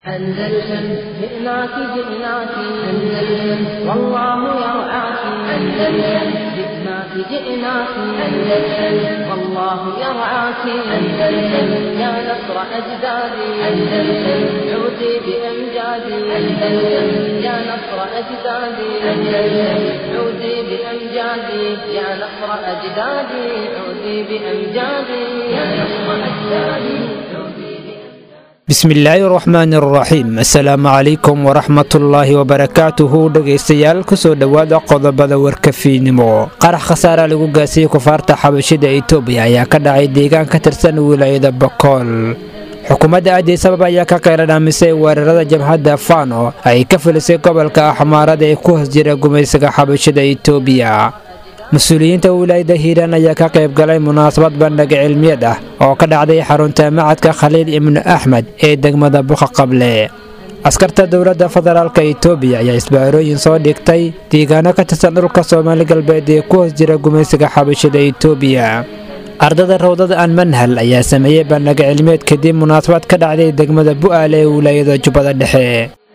أندلسن جئناك جئناك أندلسن والله يرعاك أندلسن جئناك جئناك أندلسن والله يرعاك أندلسن يا نصر أجدادي أندلسن عودي بأمجادي أندلسن يا نصر أجدادي أندلسن عودي بأمجادي يا نصر أجدادي عودي بأمجادي يا نصر أجدادي عودي بأمجادي bismillaahi raxmaani araxiim assalaamu calaykum waraxmatullaahi wabarakaatuhu dhegaystayaal kusoo dhowaada qodobada warkafiinimo qarax khasaara lagu gaasiyey kufaarta xabashida itoobiya ayaa ka dhacay deegaan ka tirsan wilaayada bakool xukuumadda addis ababa ayaa ka qayladhaamisay weerarada jabhadda fano ay ka filisay gobolka axmaarada ee ku hoos jira gumaysiga xabashida itoobiya mas-uuliyiinta wilaayada hiiraan ayaa ka qayb galay munaasabad bandhig cilmiyeed ah oo ka dhacday xarunta macadka khaliil ibnu axmed ee degmada buqa qable askarta dowladda federaalka itoobiya ayaa isbaarooyin soo dhigtay deegaano ka tirsan dhulka soomaali galbeed ee ku hoos jira gumaysiga xabashida itoobiya ardada rawdada aan manhal ayaa sameeyey bandhig cilmiyeed kadib munaasabad ka dhacday degmada bu'aale ee wilaayada jubbada dhexe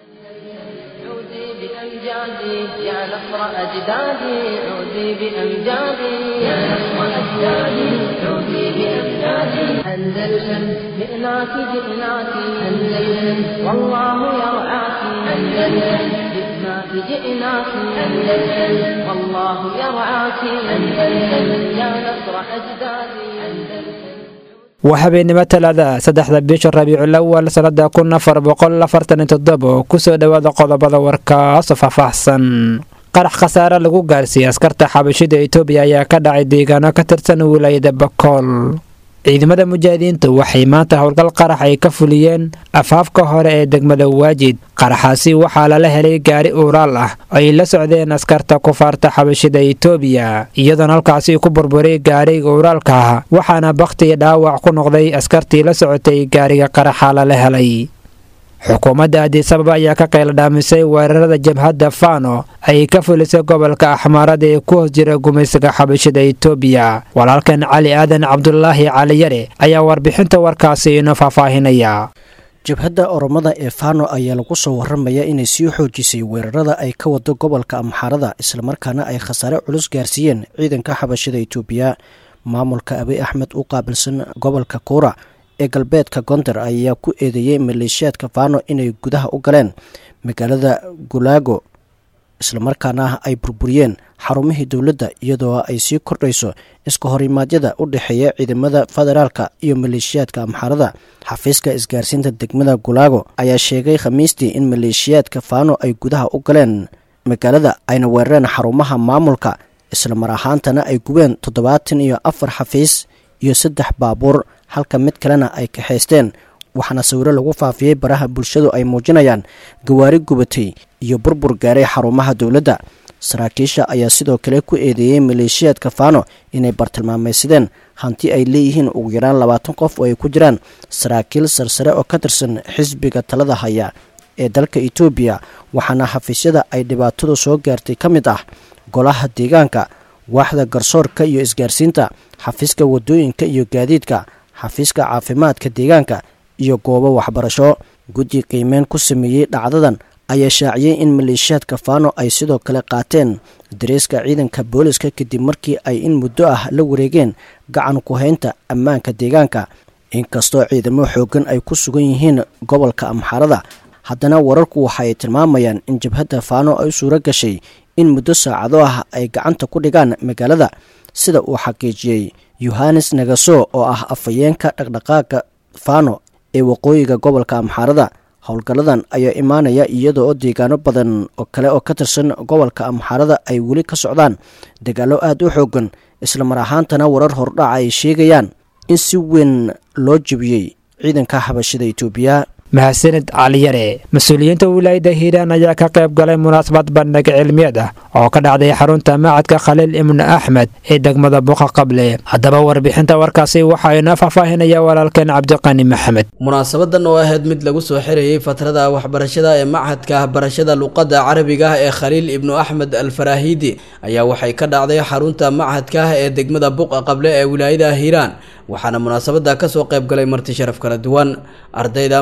عودي بأمجادي يا نصر أجدادي عودي بأمجادي يا نصر أجدادي عودي بأمجادي أندلسن جئناك جئناك أندلسن والله يرعاك أندلسن جئناك جئناك أندلسن والله يرعاك أندلسن يا نصر أجدادي أندلسن waa habeennimo talaada saddexda bisha rabiicul awal sannada kun afar boqol afartan iyo toddoba oo kusoo dhowaada qodobada warkaasoo faahfaahsan qarax khasaare lagu gaarsiiyey askarta xabashida itoobiya ayaa ka dhacay deegaano ka tirsan wilaayada bakool ciidamada mujaahidiintu waxay maanta howlgal qarax ay ka fuliyeen afaafka hore ee degmada waajid qaraxaasi waxaa lala helay gaari uuraal ah oo ay la socdeen askarta kufaarta xabashida itoobiya iyadoona halkaasi ku burburay gaariga uuraalka ah waxaana bakhtiga dhaawac ku noqday askartii la socotay gaariga qaraxa lala helay xukuumadda addis ababa ayaa ka qayladhaamisay weerarada jabhadda fano ay ka fulisay gobolka axmaarada ee ku hoos jira gumaysiga xabashida itoobiya walaalkan cali aadan cabdulaahi caliyare ayaa warbixinta warkaasi inoo faahfaahinaya jabhadda oromada ee fano ayaa lagu soo waramaya inay sii xoojisay weerarada ay ka wado gobolka amxaarada islamarkaana ay khasaare culus gaarsiiyeen ciidanka xabashida itoobiya maamulka abiy axmed u qaabilsan gobolka kuura ee galbeedka gondar ayaa ku eedeeyey maleeshiyaadka fano inay gudaha u galeen magaalada gulaago islamarkaana ay burburiyeen xarumihii dowladda iyadoo ay sii kordhayso iska horimaadyada u dhexeeya ciidamada federaalka iyo maleeshiyaadka amxaarada xafiiska isgaarsiinta degmada gulaago ayaa sheegay khamiistii in maleeshiyaadka fano ay gudaha u galeen magaalada ayna weerareen xarumaha maamulka islamar ahaantana ay gubeen toddobaatan iyo afar xafiis iyo saddex baabuur halka mid kalena ay kaxaysteen waxaana sawiro lagu faafiyey baraha bulshadu ay muujinayaan gawaari gubatay iyo burbur gaaray xarumaha dowladda saraakiisha ayaa sidoo kale ku eedeeyey maleeshiyaadka fano inay bartilmaamaysadeen hanti ay leeyihiin ugu yaraan labaatan qof oo ay ku jiraan saraakiil sarsare oo ka tirsan xisbiga talada haya ee dalka itoobiya waxaana xafiisyada ay dhibaatadu soo gaartay ka mid ah golaha deegaanka waaxda garsoorka iyo isgaarsiinta xafiiska wadooyinka iyo gaadiidka xafiiska caafimaadka deegaanka iyo goobo waxbarasho guddi qiimeyn ku sameeyey dhacdadan ayaa shaaciyey in maleeshiyaadka fano ay sidoo kale qaateen dareeska ciidanka booliska kadib markii ay in muddo ah la wareegeen gacan ku haynta ammaanka deegaanka inkastoo ciidamo xoogan ay ku sugan yihiin gobolka amxaarada haddana wararku waxa ay tilmaamayaan in jabhadda fano ay suuro gashay in muddo saacado ah ay gacanta ku dhigaan magaalada sida uu xaqiijiyey yohanes nagaso oo ah afhayeenka dhaqdhaqaaga fano ee waqooyiga gobolka amxaarada howlgalladan ayaa imaanaya iyada oo deegaano badan oo kale oo ka tirsan gobolka amxaarada ay weli ka socdaan dagaallo aada u xoogan islamar ahaantana warar hordhaca ay sheegayaan in si weyn loo jebiyey ciidanka xabashida itoobiya mahadsanid caliyare mas-uuliyiinta wilaayada hiiraan ayaa ka qayb galay munaasabad bandhig cilmiyeed ah oo ka dhacday xarunta macadka khaliil ibnu axmed ee degmada buqa qable haddaba warbixinta warkaasi waxaa inoo faahfaahinaya walaalkeen cabdiqani maxamed munaasabadan oo ahayd mid lagu soo xirayay fatrada waxbarashada ee machadka barashada luqadda carabiga ah ee khaliil ibnu axmed alfarahidi ayaa waxay ka dhacday xarunta machadka ah ee degmada buqa qable ee wilaayada hiiraan waxaana munaasabada kasoo qayb galay marti sharaf kala duwan ardayda machadka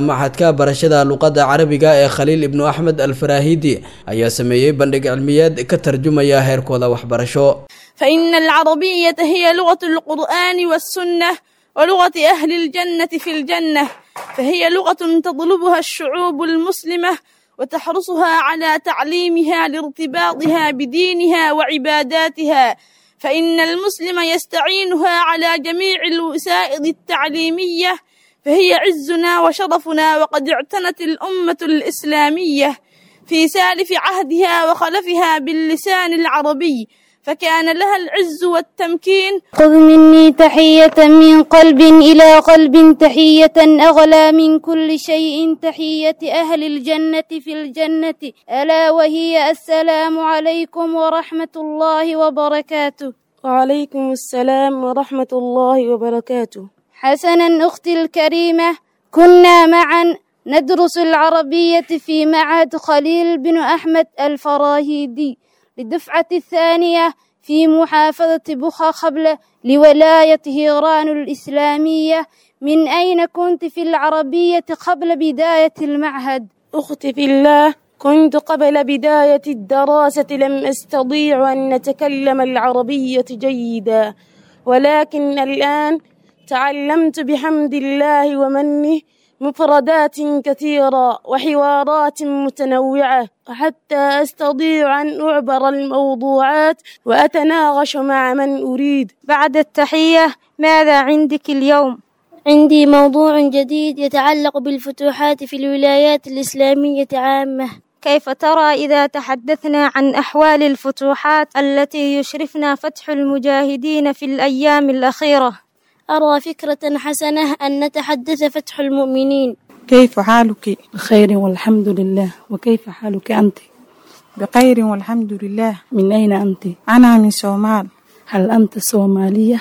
macadka barashada luqadda carabiga ee khaliil ibnu axmed alfarahidi ayaa sameeyey bandhig cilmiyeed ka tarjumaya heerkooda waxbarasho فإن العربية هي لغة القرآن والسنة ولغة أهل الجنة في الجنة فهي لغة تطلبها الشعوب المسلمة وتحرصها على تعليمها لارتباطها بدينها وعباداتها فإن المسلم يستعينها على جميع الوسائل التعليمية فهي عزنا وشرفنا وقد اعتنت الأمة الإسلامية في سالف عهدها وخلفها باللسان العربي فكان لها العز والتمكين خذ مني تحية من قلب إلى قلب تحية أغلى من كل شيء تحية أهل الجنة في الجنة ألا وهي السلام عليكم ورحمة الله وبركاته وعليكم السلام ورحمة الله وبركاته حسنا أختي الكريمة كنا معا ندرس العربية في معهد خليل بن أحمد الفراهيدي للدفعة الثانية في محافظة بخا قبل لولاية هيران الإسلامية من أين كنت في العربية قبل بداية المعهد؟ أختي في الله كنت قبل بداية الدراسة لم أستطيع أن نتكلم العربية جيدا ولكن الآن تعلمت بحمد الله ومنه مفردات كثيرة وحوارات متنوعة حتى أستطيع أن أعبر الموضوعات وأتناقش مع من أريد بعد التحية ماذا عندك اليوم؟ عندي موضوع جديد يتعلق بالفتوحات في الولايات الإسلامية عامة كيف ترى إذا تحدثنا عن أحوال الفتوحات التي يشرفنا فتح المجاهدين في الأيام الأخيرة؟ أرى فكرة حسنة أن نتحدث فتح المؤمنين كيف حالك؟ بخير والحمد لله وكيف حالك أنت؟ بخير والحمد لله من أين أنت؟ أنا من صومال هل أنت صومالية؟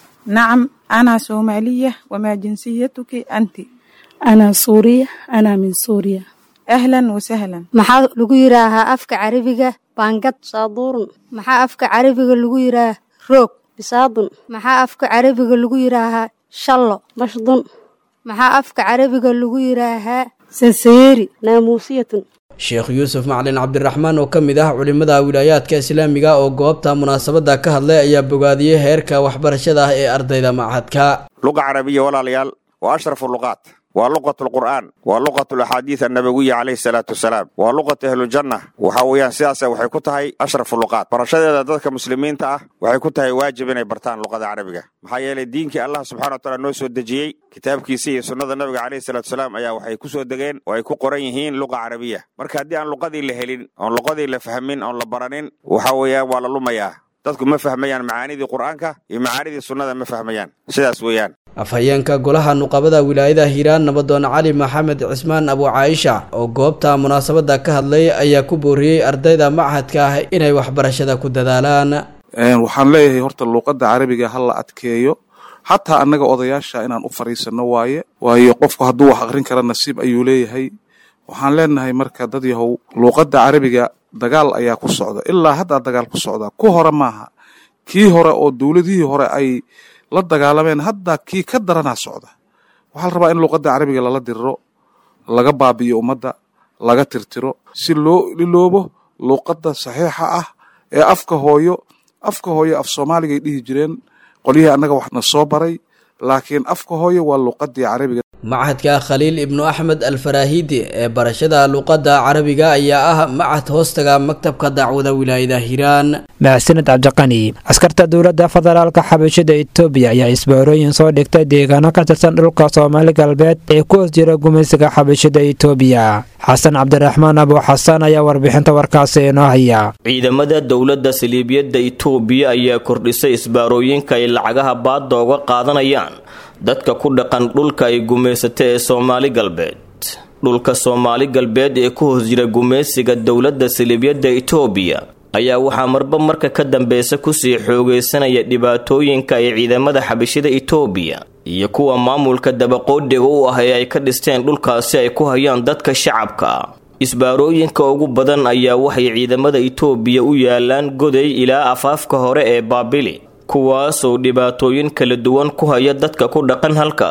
نعم أنا صومالية وما جنسيتك أنت؟ أنا سورية أنا من سوريا أهلا وسهلا maxaa lagu yidhaahaa afka carabiga baangad saaduurun maxaa afka carabiga lagu yidhaahaa roog bisaadun maxaa afka carabiga lagu yidhaahaa shallo bashdun maxaa afka carabiga lagu yidhaahaa saseeri naamuusiyatun sheekh yuusuf macalin cabdiraxmaan oo ka mid ah culimmada wilaayaadka islaamiga oo goobta munaasabadda ka hadlay ayaa bogaadiyey heerka waxbarashada ah ee ardayda machadka luqa carabiya walaalayaal waa ashrafu luqaat waa luqatu lqur'aan waa luqatu laxaadiid annabawiya calayhi salaatu wasalaam waa luqatu ahlujanna waxa weeyaan sidaasa waxay ku tahay ashrafu luqaat barashadeeda dadka muslimiinta ah waxay ku tahay waajib inay bartaan luqada carabiga maxaa yeelay diinkii allah subxana wa taala noo soo dejiyey kitaabkiisa iyo sunnada nabiga calayhi salatu wasalaam ayaa waxay ku soo degeen oo ay ku qoran yihiin luqa carabiya marka haddii aan luqadii la helin oon luqadii la fahmin oon la baranin waxa weeyaan waa la lumayaa dadku ma fahmayaan macaanidii qur'aanka iyo macaanidii sunnada ma fahmayaan sidaas weeyaan afhayeenka golaha nuqabada wilaayada hiiraan nabadoon cali maxamed cismaan abu caaisha oo goobta munaasabadda ka hadlay ayaa ku booriyey ardayda machadka ah inay waxbarashada ku dadaalaan waxaan leeyahay horta luuqadda carabiga ha la adkeeyo xataa annaga odayaasha inaan u fadhiisanno waaye waayo qofku hadduu wax aqrin kara nasiib ayuu leeyahay waxaan leenahay marka dad yahow luuqadda carabiga dagaal ayaa ku socda ilaa haddaa dagaal ku socda ku hore maaha kii hore oo dowladihii hore ay la dagaalameen hadda kii ka daranaa socda waxaa la rabaa in luuqadda carabiga lala diriro laga baabi'iyo ummadda laga tirtiro si loo iloobo luuqadda saxiixa ah ee afka hooyo afka hooyo af soomaaligay dhihi jireen qolyihii annaga waxna soo baray laakiin afka hooyo waa luuqaddii carabiga machadka khaliil ibnu axmed alfarahidi ee barashada luuqadda carabiga ayaa ah machad hoostaga maktabka dacwada wilaayada hiiraan mahadsanid cabdiqani askarta dowladda federaalka xabashada etoobiya ayaa isbaarooyin soo dhigtay deegaano ka tirsan dhulka soomaali galbeed ee ku hoos jira gumaysiga xabashada etoobiya xasan cabdiraxmaan abu xasan ayaa warbixinta warkaasi inoo haya ciidamada dowladda saliibiyadda itoobiya ayaa kordhisay isbaarooyinka ay lacagaha baadda uga qaadanayaan dadka ku dhaqan dhulka ay gumaysata ee soomaali galbeed dhulka soomaali galbeed ee ku hoos jira gumaysiga dowladda saliibyadda itoobiya ayaa waxaa marba marka ka dambeysa kusii xoogeysanaya dhibaatooyinka ay ciidamada xabashida itoobiya iyo kuwa maamulka dabaqoodhiga u ah ee ay ka dhisteen dhulkaasi ay ku hayaan dadka shacabka isbaarooyinka ugu badan ayaa waxay ciidamada itoobiya u yaalaan goday ilaa afaafka hore ee baabili kuwaasoo dhibaatooyin kala duwan ku haya dadka ku dhaqan halkaas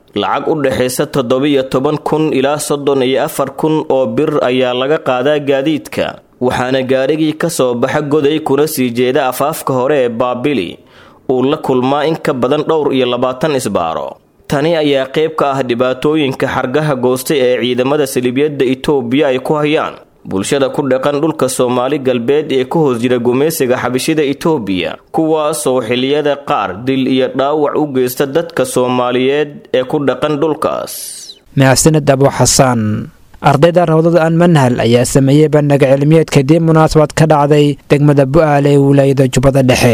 lacag u dhexaysa toddobiyo toban kun ilaa soddon iyo afar kun oo bir ayaa laga qaadaa gaadiidka waxaana gaarigii ka soo baxa goday kuna sii jeeda afaafka hore ee baabili uu la kulmaa in ka badan dhowr iyo labaatan isbaaro tani ayaa qayb ka ah dhibaatooyinka xargaha goostay ee ciidamada saliibyadda itoobiya ay ku hayaan bulshada ku dhaqan dhulka soomaali galbeed ee ku hoos jira gumaysiga xabashida itoobiya kuwaasoo xilliyada qaar dil iyo dhaawac u geysta dadka soomaaliyeed ee ku dhaqan dhulkaas mahadsanid abu xasaan ardayda rawdada aan manhal ayaa sameeyey bandhiga cilmiyeed kadib munaasabad ka dhacday degmada bu'aale ee wilaayada jubbada dhexe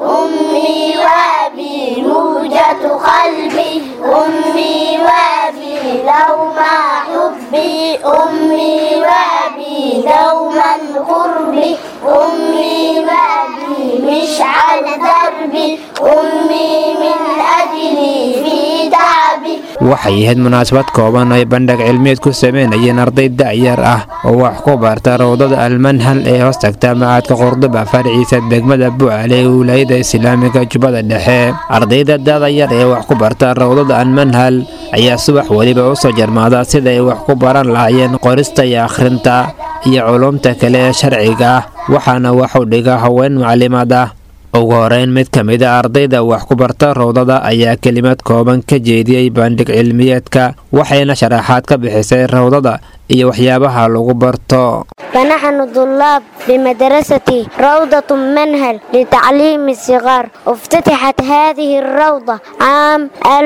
دوما قربي أمي بابي مشعل دربي أمي من أجلي في تعبي waxay ahayd munaasabad kooban ay bandhig cilmiyeed ku sameynayeen arday da'yar ah oo wax ku barta rawdada almanhal ee hoos tagta macaadka qurduba farciisa degmada bu'aale ee wilaayada islaamiga jubbada dhexe ardayda da'da yar ee wax ku barta rawdada almanhal ayaa subax weliba u soo jarmaada sida ay wax ku baran lahaayeen qorista iyo akhrinta iyo culumta kale ee sharciga ah waxaana waxu dhiga haween maclimaad ah ugu horeyn mid ka mid a ardayda wax ku barta rawdada ayaa kelimad kooban ka jeediyey bandhig cilmiyeedka waxayna sharaxaad ka bixisay rawdada iyo waxyaabaha lagu barto فنحن طلاب بمدرسة روضة منهل لتعليم الصغار افتتحت هذه الروضة عام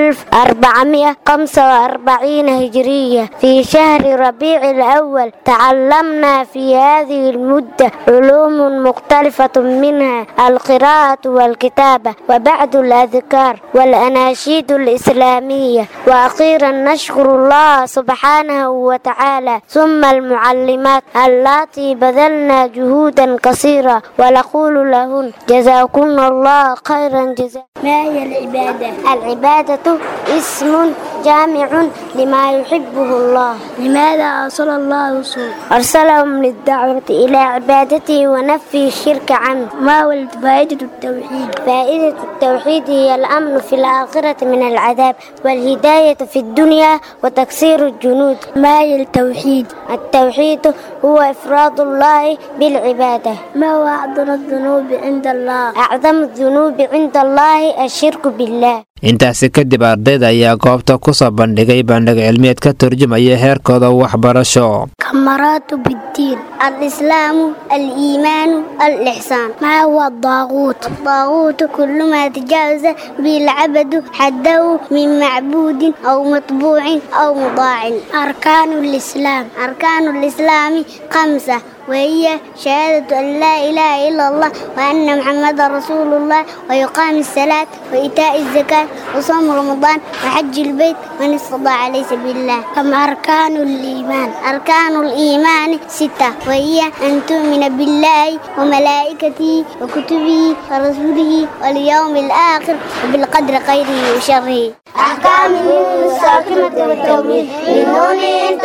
1445 هجرية في شهر ربيع الأول تعلمنا في هذه المدة علوم مختلفة منها القراءة والكتابة وبعد الأذكار والأناشيد الإسلامية وأخيرا نشكر الله سبحانه وتعالى ثم المعلمات اللاتي بذلنا جهودا كثيرة ونقول لهن جزاكن الله خيرا جزاء ما هي العبادة؟ العبادة اسم جامع لما يحبه الله لماذا أرسل الله رسول؟ أرسلهم للدعوة إلى عبادته ونفي الشرك عنه ما هو فائدة التوحيد؟ فائدة التوحيد هي الأمن في الآخرة من العذاب والهداية في الدنيا وتكسير الجنود ما هي التوحيد؟ التوحيد هو إفراد الله بالعبادة ما هو أعظم الذنوب عند الله؟ أعظم الذنوب عند الله الشرك بالله intaasi kadib ardayda ayaa goobta ku soo bandhigay bandhig cilmiyeed ka turjumaya heerkooda waxbarasho كمرات بالدين الإسلام الإيمان الإحسان ما هو الطاغوت الطاغوت كل ما تجاوز به العبد حده من معبود أو مطبوع أو مطاع أركان الإسلام أركان الإسلام خمسة وهي شهادة أن لا إله إلا الله وأن محمد رسول الله ويقام الصلاة وإيتاء الزكاة وصوم رمضان وحج البيت من استطاع عليه سبيل الله كم أركان الإيمان أركان الإيمان ستة وهي أن تؤمن بالله وملائكته وكتبه ورسوله واليوم الآخر وبالقدر خيره وشره أحكام الساكنة والتوحيد للنون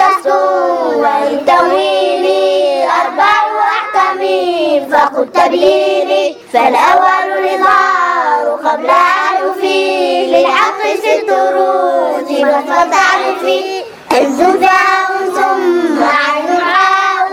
تسكن والتوحيد أربع أحكام فقل تبييني فالأول الإظهار قبل أن أفيد للحق ست رتبت فتعرفي عز فاء ثم عين عاء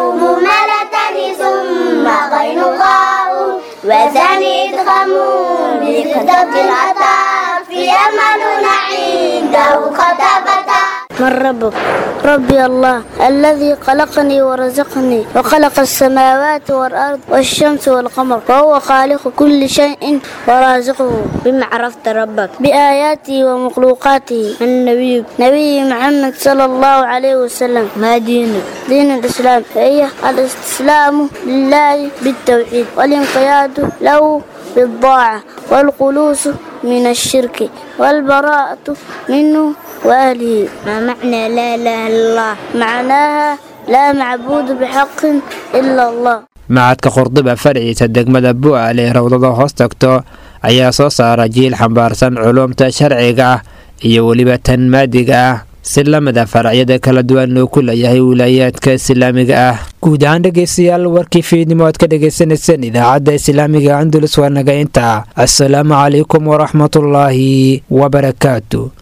مهملة ثم غين غاء وثاني إدغام بقدرة العطاء في أمل عنده خطبة من ربك ربي الله الذي خلقني ورزقني وخلق السماوات والأرض والشمس والقمر وهو خالق كل شيء ورازقه بما عرفت ربك بآياته ومخلوقاته النبي نبي محمد صلى الله عليه وسلم ما دينك دين الإسلام هي الاستسلام لله بالتوحيد والانقياد له بالطاعة والخلوص من الشرك والبراءة منه وأهله ما معنى لا إله إلا الله معناها لا معبود بحق إلا الله macadka qurduba farciisa degmada bu'aal ee rawdada hoos tagto ayaa soo saara jiil xambaarsan culumta sharciga ah iyo weliba tan maadiga ah si lamida faracyada kala duwan uu ku leeyahay wilaayaadka islaamiga ah guud ahaan dhegaystayaal warkii fiidnimo aad ka dhagaysanayseen idaacadda islaamiga andulus waa naga intaa assalaamu calaykum waraxmatullaahi wabarakaatu